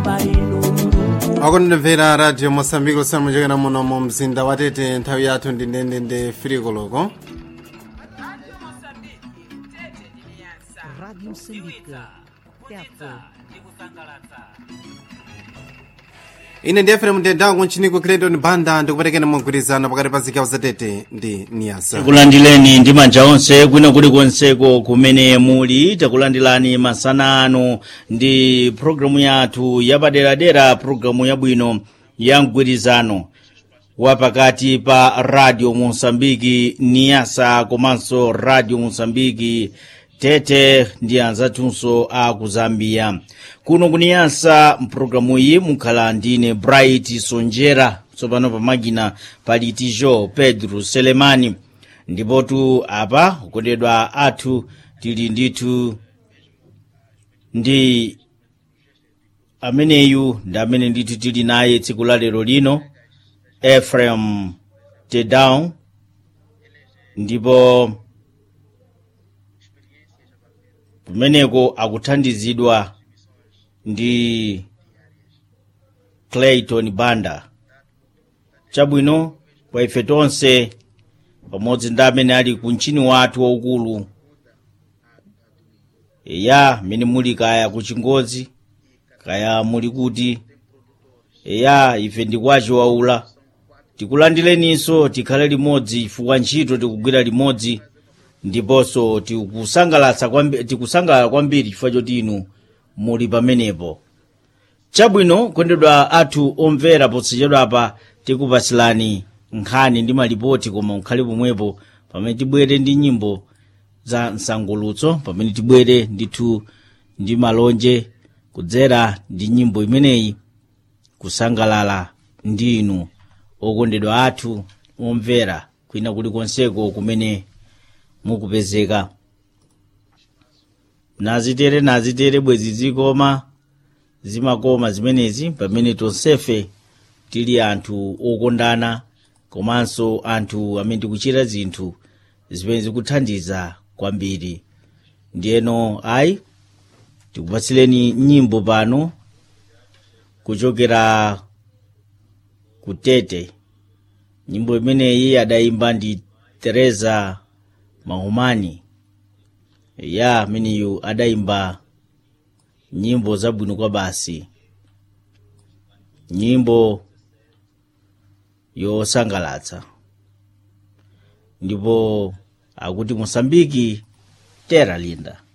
akundimvera radio mosambiko samachokera muno mu mzinda wa tete nthawi yathu ndi ndendende firikoloko Rádio Moçambique. Teatro. ine ndi efrem ndendangu ntchiniko clayton banda ndikupatikeni mogwirizana pakati pa zigawo za tete ndi niyasa takulandileni ndi manja onse kwina kulikonseko kumene muli takulandilani masana ano ndi programu yathu yapaderadera programu yabwino ya mgwirizano wapakati pa radio mosambiki niyasa komanso radio mosambiki tete ndi anzathunso a ku zambia kuno kuniyasa mpulogalamu iyi mukhala ndine bright sonjera tsopano pamakina pali tijo pedro selemani ndipotu apa kukondedwa athu tili ndithu ndi ameneyu ndi amene ndithu tili naye tsiku la lero lino efrem tedown ndipo kumeneko akuthandizidwa ndi clayton banda chabwino kwa ife tonse pamodzi ndi amene ali ku mchini wathu waukulu eya mmene muli kaya ku chingodzi kaya muli kuti eya ife ndikwaci waula tikulandileninso tikhale limodzi chifukwa ntchito tikugwira limodzi ndiponso tikusangalatsa kwambi- tikusangalala kwambiri chifukwa choti inu muli pamenepo chabwino kondedwa athu omvera posachedwapa tikupasilani nkhani ndi malipoti koma mukhale pomwepo pamene tibwere ndi nyimbo za msangulutso pamene tibwere ndithu ndi malonje kudzera ndi nyimbo imeneyi kusangalala ndi inu okondedwa athu omvera kwina kulikonseko kumene mukupezeka nazitere nazitere bwezi zikoma zimakoma zimenezi pamene tonsefe tili anthu okondana komanso anthu amene tikuchita zinthu zimene zikuthandiza kwambiri ndiyeno ayi tikupatsileni nyimbo pano kuchokera ku tete nyimbo imeneyi adayimba ndi teresa mahumani ya ameneyu adayimba nyimbo zabwino kwa basi nyimbo yosangalatsa ndipo akuti mosambiki tera linda